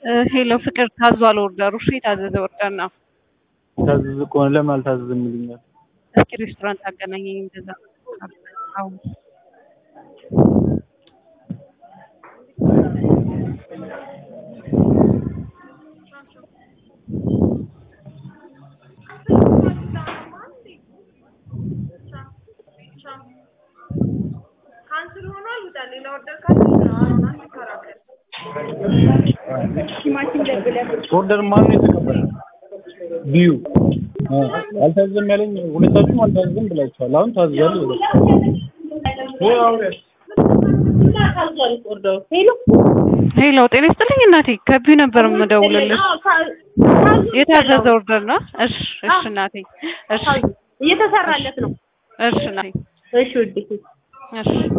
ሄሎ ፍቅር ታዟል ኦርደሩ። እሺ የታዘዘ ኦርደር ነው። ታዘዘ ከሆነ ለምን አልታዘዘም ይሉኛል? እስኪ ሬስቶራንት አገናኘኝ። እንደዛ አዎ ኦርደር ማን ነው የተቀበለ? ቢዩ አልታዘዘም ያለኝ ሁለታችሁም አልታዘዘም ብላችኋል። አሁን ታዝዟል ይላል። ሄሎ ጤና ይስጥልኝ እናቴ ከቢዩ ነበር የምደውልልሽ። የታዘዘ ኦርደር ነው። እሺ እሺ እናቴ እሺ እየተሰራለት ነው። እሺ እናቴ እሺ ውዴ እሺ